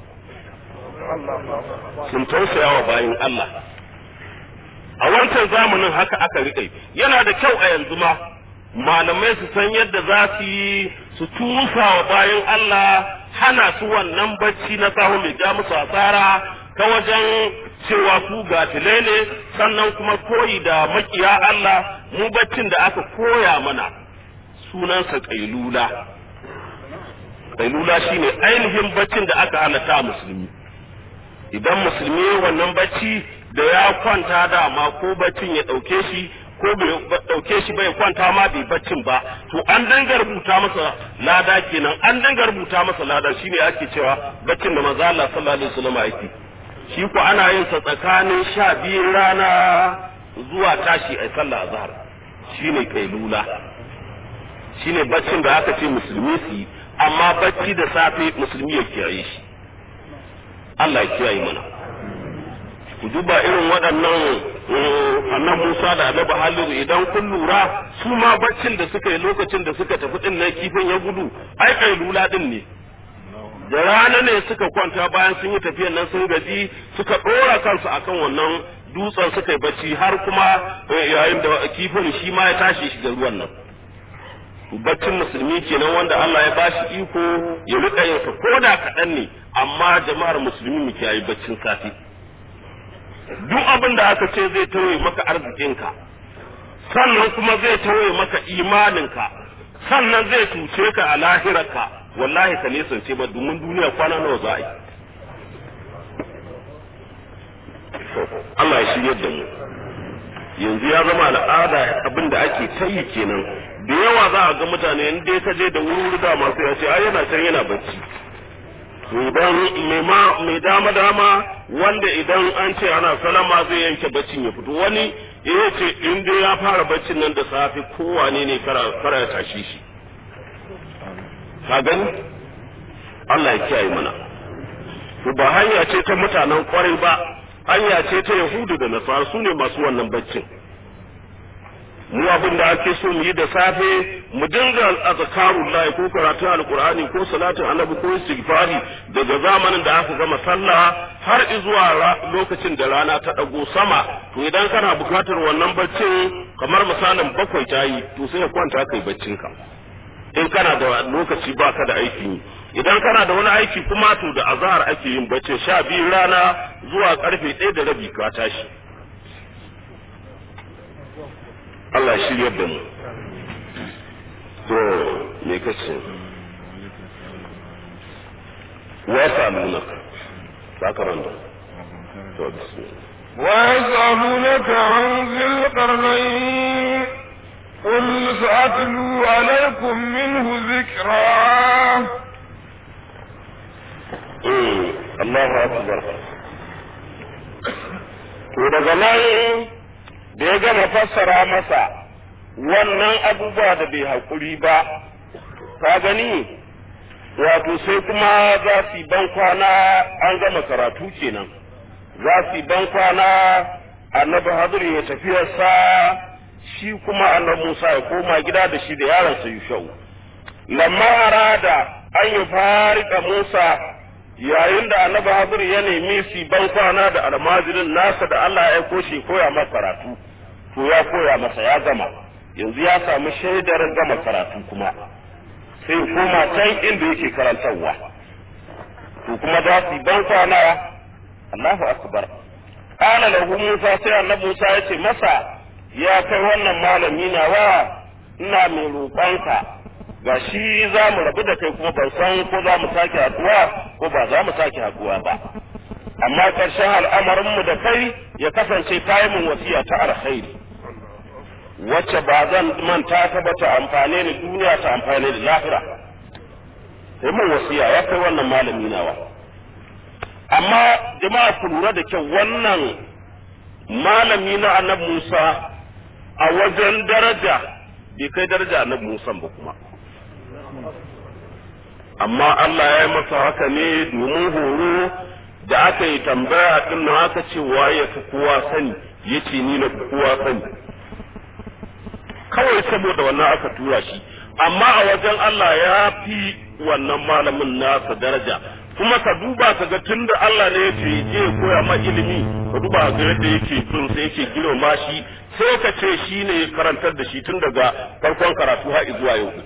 sun tausaya wa bayin Allah a wancan zamanin haka aka riƙe yana da kyau a yanzu ma malamai su san yadda za su yi su tusa wa bayan Allah hana su wannan bacci na sahu mai ja musu asara ta wajen cewa ku gafilai ne sannan kuma koyi da makiya Allah mu baccin da aka koya mana sunansa kailula kailula shine ainihin baccin da aka halatta musulmi idan musulmi wannan bacci da ya kwanta dama ko baccin ya ɗauke shi ko bai ɗauke shi bai kwanta ma bai baccin ba to an danga rubuta masa lada kenan an danga rubuta masa lada shine ake cewa baccin da manzo Allah sallallahu alaihi wasallam yake shi ko ana yin sa tsakanin sha biyun rana zuwa tashi a sallah azhar shine kailula shine baccin da aka ce musulmi su yi amma bacci da safe musulmi ya kiyaye shi Allah ya kiyaye mana ku duba irin waɗannan annan Musa da Annabi Halilu idan kun lura su ma baccin da suka yi lokacin da suka tafi din nan kifin ya gudu ai kai lula din ne da rana ne suka kwanta bayan sun yi tafiyan nan sun gaji suka ɗora kansu akan wannan dutsen suka yi bacci har kuma yayin da kifin shi ma ya tashi shiga ruwan nan baccin musulmi kenan wanda Allah ya bashi iko ya rika yin sa koda kaɗan ne amma jama'ar musulmi mu kiyaye baccin safi duk abin da aka ce zai tawaye maka arzikinka sannan kuma zai tawaye maka imaninka sannan zai cuce ka a lahirarka wallahi ka nesance ba domin duniya kwana nawa za a yi Allah ya shirya da mu yanzu ya zama al'ada abin da ake ta yi kenan da yawa za a ga mutane in dai ka je da wuri da masu ya ce ai yana can yana bacci idan mai dama dama wanda idan an ce ana salama zai yanke baccin ya fito wani ya ce in dai ya fara baccin nan da safe kowane ne kara ya tashi shi ka gani Allah ya kiyaye mana to ba hanya ce ta mutanen kwarai ba hanya ce ta yahudu da nasara su ne masu wannan baccin mu abin da ake so mu yi da safe mu dinga azkarul lahi ko karatun alqur'ani ko salatin annabi ko istighfari daga zamanin da aka gama sallah har zuwa lokacin da rana ta dago sama to idan kana bukatar wannan baccin kamar misalin bakwai ta yi to sai ka kwanta kai baccin ka in kana da lokaci baka da aiki idan kana da wani aiki kuma to da azhar ake yin bacci sha biyu rana zuwa karfe ɗaya da rabi ka tashi Allah shiryar da mu to me kace wa salunaka sakaranta to bismillah ويسألونك عن ذي القرنين قل سأتلو عليكم منه ذكرا Allahu akbar to daga nan da ya gama fassara masa wannan abubuwa da bai haƙuri ba ka gani wato sai kuma za su yi ban kwana an gama karatu kenan za su yi ban kwana annabi hadiri ya tafiyarsa shi kuma annabi Musa ya koma gida da shi da yaronsa Yushau lamma arada an yi farika Musa yayin da annabi Hadir ya nemi su ban kwana da almajirin nasa da Allah ya aiko shi koya masa karatu to ya koya masa ya gama yanzu ya samu shaidar gama karatu kuma sai koma can inda yake karantarwa to kuma za su ban kwana Allahu akbar qala lahu Musa sai annabi Musa ya ce masa ya kai wannan malami na wa ina mai roƙonka ga shi za mu rabu da kai kuma ban san ko za mu sake haɗuwa ko ba za mu sake haɗuwa ba amma ƙarshen al'amarinmu da kai ya kasance kayi mun wasiya ta alkhairi wacce ba zan manta ta ba ta amfane ni duniya ta amfane ni lahira sai mun wasiya ya kai wannan malami nawa amma jama'a ku lura da kyau wannan malami na annabi Musa a wajen daraja bai kai daraja annabi Musa ba kuma amma Allah ya yi masa haka ne domin horo da aka yi tambaya din nan aka ce waye fi kowa sani yace ni na fi kowa sani kawai saboda wannan aka tura shi amma a wajen Allah ya fi wannan malamin nasa daraja kuma ka duba ka ga tunda Allah ne yake je koya ma ilimi ka duba ga yadda yake bin sai yake girma shi sai ka ce shi ne karantar da shi tun daga farkon karatu har zuwa yau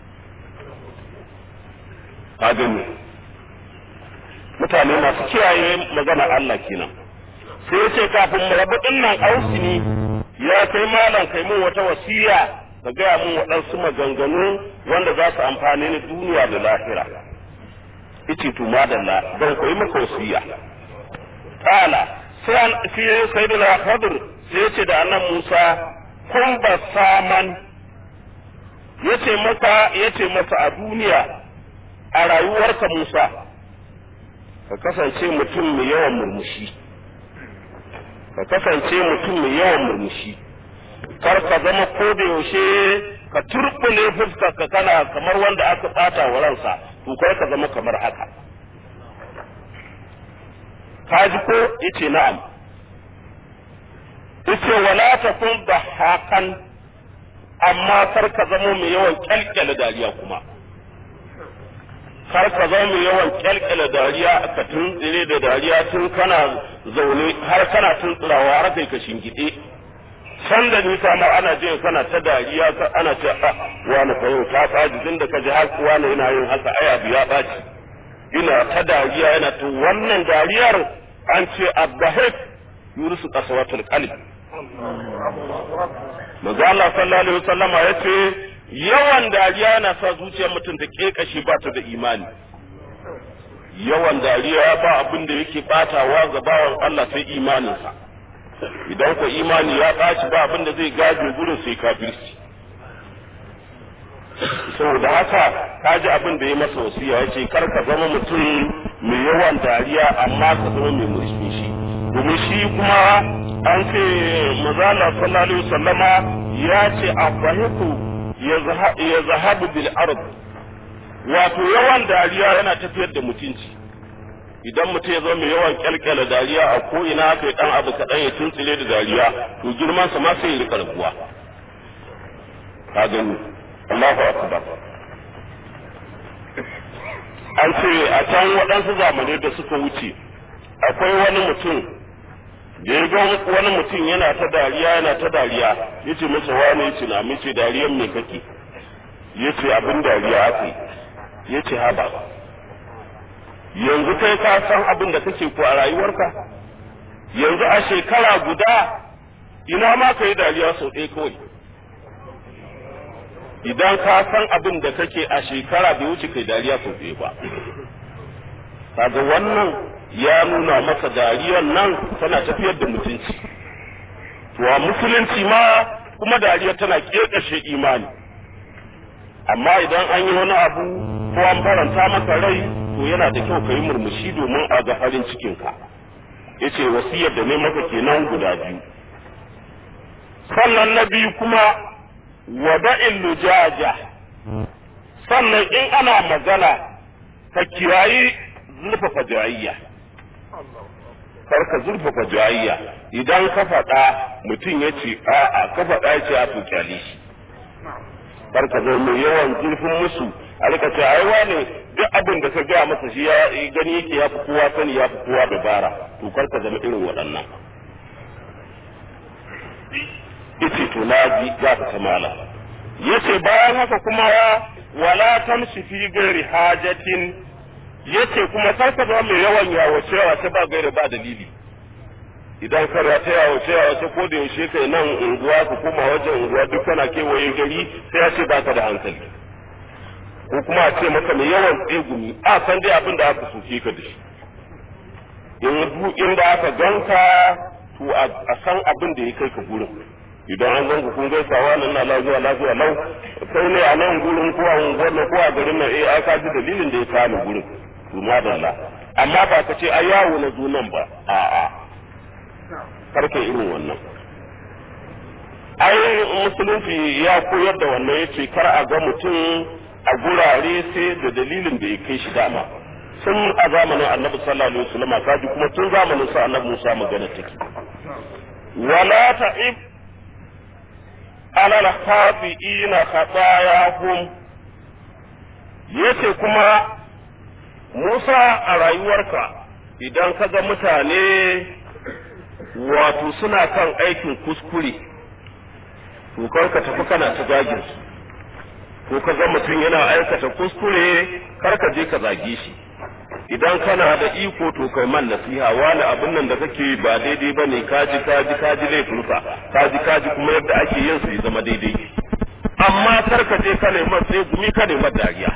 ka gani mutane masu kiyaye magana Allah kenan sai ya ce kafin mu rabu dinnan ausini ya kai malam kai mun wata wasiya ka gaya mun waɗansu maganganu wanda za su amfani ni duniya da lahira yace to madalla zan koyi maka wasiya kala sai sai sayyidina Khadir sai yace da annan Musa kun ba saman yace maka yace masa a duniya a rayuwarka Musa ka kasance mutum mai yawan murmushi ka kasance mutum mai yawan murmushi kar ka zama ko da yaushe ka turbule fuskar ka kana kamar wanda aka bata wa ransa to kai ka zama kamar haka ka ji ko yace na'am yace wala takun hakan amma kar ka zama mai yawan kyalkyala dariya kuma kar ka zama mai yawan kyalkyala dariya ka tuntsire da dariya tun kana zaune har kana tuntsirawa har kai ka shingide can da nisa ma ana jin kana ta dariya ana ce a wani fa yau ta tsaji tun da ka ji har wani yana yin haka ai abu ya ɓaci ina ta dariya yana to wannan dariyar an ce abbahik yurisu qasawatul qalb manzo Allah sallallahu alaihi wasallam ya ce yawan dariya yana sa zuciyar mutum ta kekashi ba ta da imani yawan dariya ba abin da yake batawa ga bawan Allah sai imaninsa idan ko imani ya ɓaci ba abin da zai gaje gurin sai kafirci saboda haka ka ji abin da ya masa wasiya ya ce kar ka zama mutum mai yawan dariya amma ka zama mai murmushi domin shi kuma an ce mazala sallallahu alaihi wasallama ya ce abahiku ya zahabu bil ard wato yawan dariya yana tafiyar da mutunci idan mutum ya zama mai yawan kyalkyala dariya a ko ina aka yi dan abu kaɗan ya tuntsile da dariya to girman sa ma sai ya rika rabuwa ka gani Allahu akbar an ce a can waɗansu zamanai da suka wuce akwai wani mutum da ya ga wani mutum yana ta dariya yana ta dariya ya ce masa wani ya ce na mace dariyan me kake ya ce abin dariya aka ya ce haba yanzu kai ka san abin da kake ko a rayuwarka yanzu a shekara guda ina ma ka yi dariya sau ɗaya kawai idan ka san abin da kake a shekara bai wuce kai dariya sau ɗaya ba kaga wannan ya nuna maka dariyar nan tana tafiyar da mutunci to a musulunci ma kuma dariya tana ƙeƙashe imani amma idan an yi wani abu ko an faranta maka rai to yana da kyau ka yi murmushi domin a ga farin cikinka ya ce wasiyar da ne maka kenan guda biyu sannan na biyu kuma wada'in lujaja sannan in ana magana ka kirayi zurfafa jayayya kar ka zurfafa jayayya idan ka faɗa mutum ya ce a'a ka faɗa ya ce a to kyale shi kar ka zo mai yawan zurfin musu a rika ce ai wane duk abin da ka gaya masa shi ya gani yake ya fi kowa sani ya fi kowa dabara to kar ka zama irin waɗannan yace to na ji za ka ta mala yace bayan haka kuma wala tamshi fi gairi hajatin yace kuma kar ka zama mai yawan yawace yawace ba gairi ba dalili idan ka ta yawace yawace ko da yaushe kai nan unguwa ku kuma wajen unguwa duk kana kewaye gari sai ya ce baka da hankali ko kuma a ce maka mai yawan tsegumi a san dai abin da aka soke ka da shi in inda aka ganka to a san abin da ya kai ka gurin idan an ganku kun gaisawa nan na lafiya lafiya lau sai ne a nan gurin ko a unguwar nan ko a garin nan eh ai ka ji dalilin da ya kawo gurin to madalla amma ba ka ce ai yawo na zo nan ba a'a karka irin wannan ai musulunci ya koyar da wannan yace kar a ga mutum a gurare sai da dalilin da ya kai shi dama sun a zamanin annabi sallallahu alaihi wasallam kaji kuma tun zamanin sa annabi Musa magana take wala ta'ib alal khafi'ina khatayahum yace kuma Musa a rayuwarka idan ka ga mutane wato suna kan aikin kuskure to kar ka tafi kana ta zagin su ko ka ga mutum yana aikata kuskure kar ka je ka zage shi idan kana da iko to kai man nasiha wani abin nan da kake ba daidai ba ne kaji kaji kaji laifinsa kaji kaji kuma yadda ake yin su ya zama daidai amma kar ka je ka neman sai gumi ka neman dariya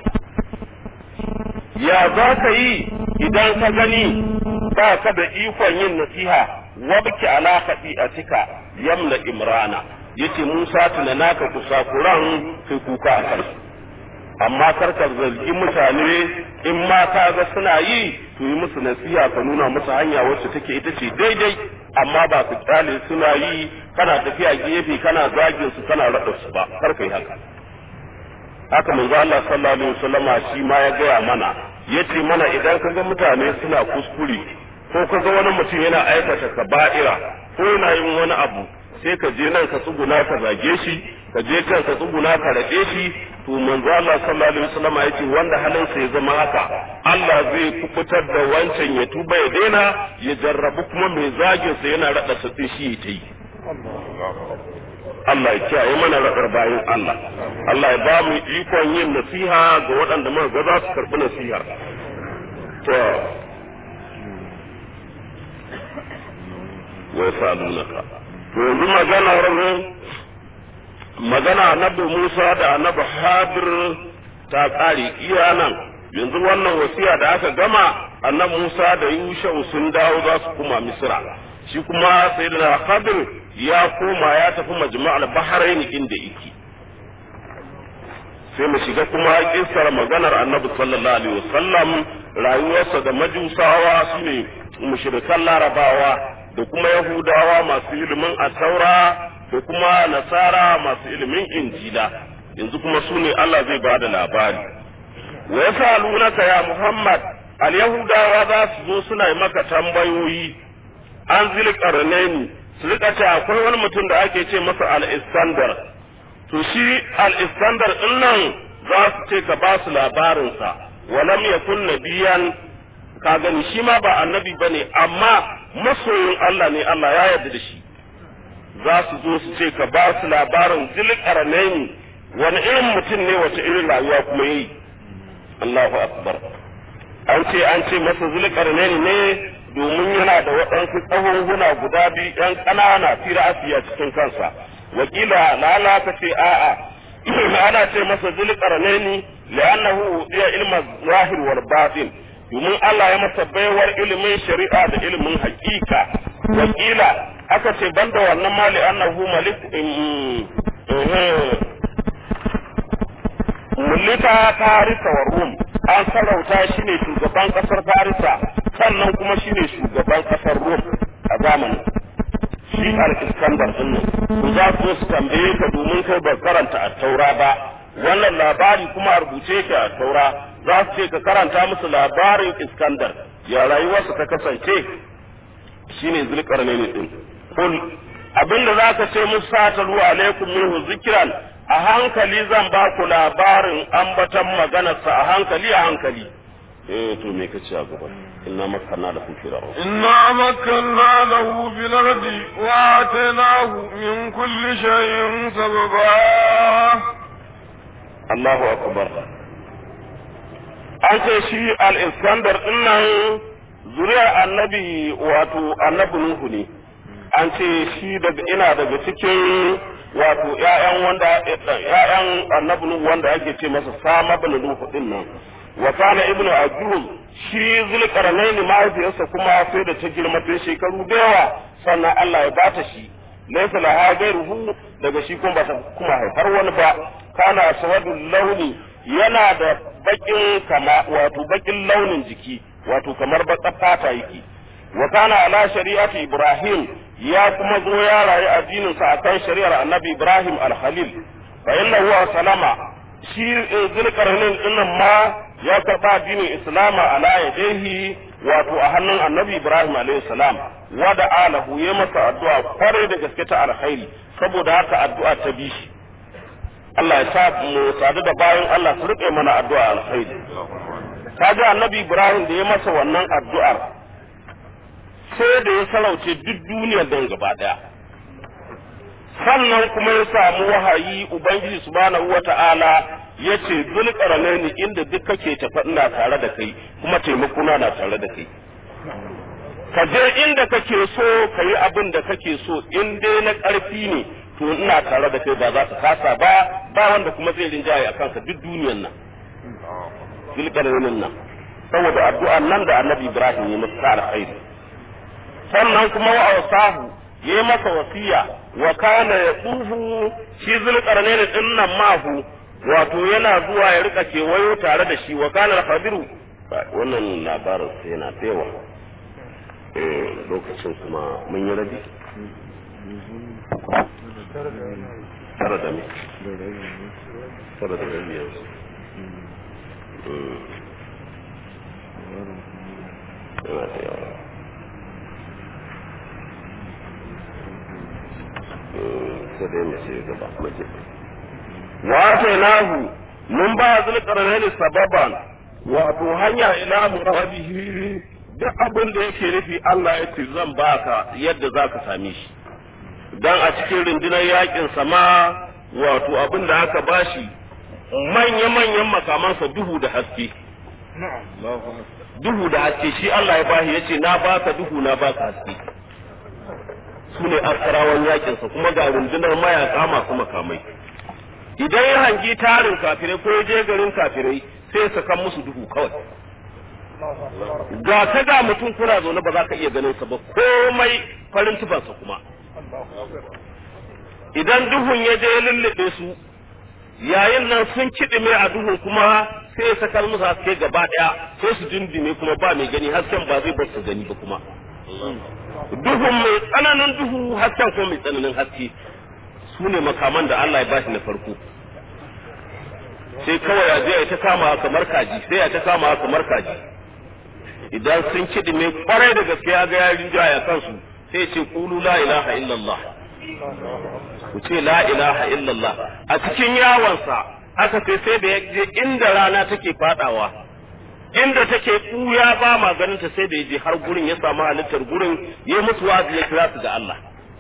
ya za ka yi idan ka gani ba ka da ikon yin nasiha wabki ala cika yamna imrana yace Musa tuna naka kusa kuran kai kuka a kansu amma kar ka zargi mutane in ma ka ga suna yi to yi musu nasiha ka nuna musu hanya wacce take ita ce daidai amma ba su kyale suna yi kana tafiya gefe kana zagin su kana rada su ba kar ka yi haka haka manzo Allah sallallahu alaihi wasallama shi ma ya gaya mana yace mana idan ka ga mutane suna kuskure ko ka ga wani mutum yana aikata kaba'ira ko yana yin wani abu sai ka je nan ka tsuguna ka zage shi ka je can ka tsuguna ka rade shi to manzo Allah sallallahu alaihi wasallam yace wanda halin sa ya zama haka Allah zai kubutar da wancan ya tuba ya daina ya jarrabu kuma mai zagin sa yana rada sa shi ya tayi Allah ya kiyaye mana radar bayan Allah Allah ya ba mu ikon yin nasiha ga waɗanda muka ga za su karɓi nasiha to wa yasalunaka to yanzu maganar magana annabi Musa da annabi Hadir ta ƙare iya nan yanzu wannan wasiya da aka gama annabi Musa da Yushau sun dawo za su kuma Misra shi kuma sayyidina Hadir ya koma ya tafi majma'al Bahrain inda yake sai mu shiga kuma kissar maganar annabi sallallahu alaihi wasallam rayuwarsa da majusawa shine mushrikan larabawa da kuma yahudawa masu ilimin asaura da kuma nasara masu ilimin injila yanzu kuma su ne Allah zai ba da labari wa yasalunaka ya Muhammad al yahudawa za su zo suna yi maka tambayoyi an zil qarnaini su rika ce akwai wani mutum da ake ce masa al iskandar to shi al-iskandar din nan za su ce ka ba su labarinsa walam yakun nabiyan ka gani shi ma ba annabi bane amma masoyin Allah ne Allah ya yarda da shi za su zo su ce ka ba su labarin zulkarnaini wani irin mutum ne wace irin rayuwa kuma yi Allahu akbar an ce an ce masa zulkarnaini ne domin yana da waɗansu tsohon guda biyu ɗan ƙanana fi ra'asiya cikin kansa wakila lala ta ce a'a ana ce masa zulkarnaini li'annahu udiya ilma zahir wal batin domin Allah ya masa baiwar ilimin shari'a da ilimin hakika wakila aka ce banda wannan mali annahu malik mulika farisa wa rum an sarauta shi ne shugaban kasar farisa sannan kuma shi ne shugaban kasar rum a zamanin shi al-iskandar din nan za su su tambaye ka domin kai ba karanta a taura ba wannan labari kuma a rubuce ka a taura za su ce ka karanta musu labarin iskandar ya rayuwarsa ta kasance shine zulkarnaini din kul abinda zaka ce musu satalu alaikum minhu zikran a hankali zan ba ku labarin ambatan maganarsa a hankali a hankali eh to me kace a gaba inna makanna da kun fira إنا مكنا له في الأرض وآتيناه من كل شيء سببا Allahu akbar an ce shi al-iskandar dinnan zuriyar annabi wato annabi nuhu ne an ce shi daga ina daga cikin wato ƴaƴan wanda ƴaƴan annabi nuhu wanda ake ce masa sama bin nuhu din nan wa kana ibnu ajuz shi zulqarnain mahaifiyarsa kuma sai da ta girma ta shekaru da yawa sannan Allah ya bata shi laysa laha ghayruhu daga shi kuma bata kuma haifar wani ba kana aswadul launi yana da bakin kama wato bakin launin jiki wato kamar baƙar fata yake wa kana ala shari'ati ibrahim ya kuma zo ya rayu addinin sa akan shari'ar annabi ibrahim al-khalil fa innahu salama shi zulkarnain dinnan ma ya karba addinin islama ala yadayhi wato a hannun annabi ibrahim alayhi salam wa da alahu ya masa addu'a kwarai da gaske ta alkhairi saboda haka addu'a ta bi shi Allah ya sa mu sadu da bayan Allah su rike mana addu'a alkhairi kaga annabi Ibrahim da ya masa wannan addu'ar sai da ya sarauce duk duniyar don gaba daya sannan kuma ya samu wahayi ubangiji subhanahu wata'ala ya ce zulkarnaini inda duk kake tafa ina tare da kai kuma taimakona na tare da kai ka je inda kake so ka yi abin da kake so in dai na ƙarfi ne to ina tare da kai ba za ka kasa ba ba wanda kuma zai rinjaye a kanka duk duniyan nan zulkarnainin nan saboda addu'an nan da annabi ibrahim ya masa alkhairi sannan kuma wa awsahu ya yi masa wasiya wa kana ya tsufu shi zulkarnainin din nan mahu wato yana zuwa ya rika kewayo tare da shi wa kana al-khadiru wannan labarin sai yana tsewa lokacin kuma mun yi rabi tara da me tara da rabi yanzu yana da yawa sai dai mu ce gaba mace wa nahu mun ba zulqarnaini sababan wato hanya ila murabihi duk abin da yake nufi Allah ya ce zan baka yadda zaka same shi dan a cikin rundunar yakin sama wato abin da aka bashi manya-manyan makamansa duhu da haske duhu da haske shi Allah ya bashi yace na baka duhu na baka haske su ne askarawan yakinsa kuma ga rundunar mayaka masu makamai idan ya hangi tarin kafirai ko ya je garin kafirai sai ya kan musu duhu kawai ga ta ga mutum kuna zaune ba za ka iya ganin sa ba komai farin tufansa kuma idan duhun ya je lullube su yayin nan sun kiɗime a duhun kuma sai ya sakar musu haske gaba ɗaya sai su dindime kuma ba mai gani hasken ba zai bar su gani ba kuma duhun mai tsananin duhu hasken ko mai tsananin haske su ne makaman da Allah ya bashi na farko sai kawai ya je ya ta kama kamar kaji sai ya ta kama kamar kaji idan sun kiɗi mai kwarai da gaske ya ga yarin jaya kansu sai ce kulu la ilaha illallah ku ce la ilaha illallah a cikin yawansa aka ce sai da ya je inda rana take fadawa inda take ɓuya ba ma ganin ta sai da ya je har gurin ya samu halittar gurin ya musu wazi ya kira su ga Allah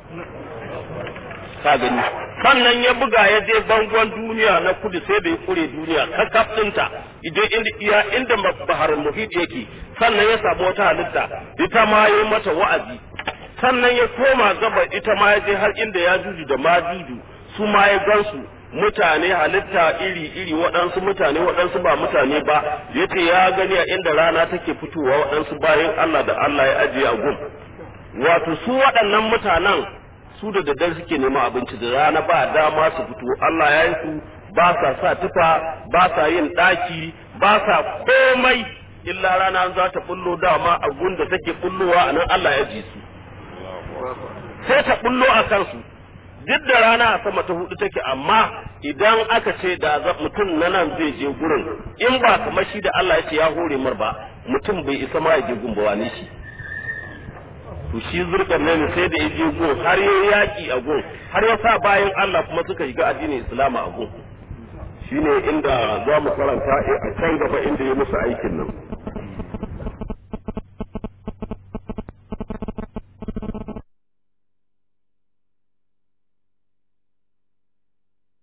ka gani sannan ya buga ya je bangon duniya na kudu sai da ya kure duniya kakaf ɗinta idan inda iya inda bahar muhit yake sannan ya samu wata halitta ita ma ya mata wa'azi sannan ya koma gaba ita ma ya je har inda ya juju da ma juju su ma ya gansu mutane halitta iri-iri waɗansu mutane waɗansu ba mutane ba ya ce ya gani a inda rana take fitowa waɗansu bayan Allah da Allah ya ajiye a gun wato su waɗannan mutanen su da daddare suke neman abinci da rana ba dama su fito Allah ya yi su ba sa sa tufa ba sa yin ɗaki ba sa komai illa rana za ta bullo dama a gun da take bullowa a nan Allah ya ji su sai ta bullo a kansu duk da rana a sama ta hudu take amma idan aka ce da mutum na nan zai je gurin in ba kamar shi da Allah ya ce ya hore mar ba mutum bai isa ma ya je gun ba wani shi to shi zurkan nan sai da ya je gun har ya yaki a gun har ya sa bayan Allah kuma suka shiga addinin Islam a gun shine inda za mu karanta a can gaba inda ya musu aikin nan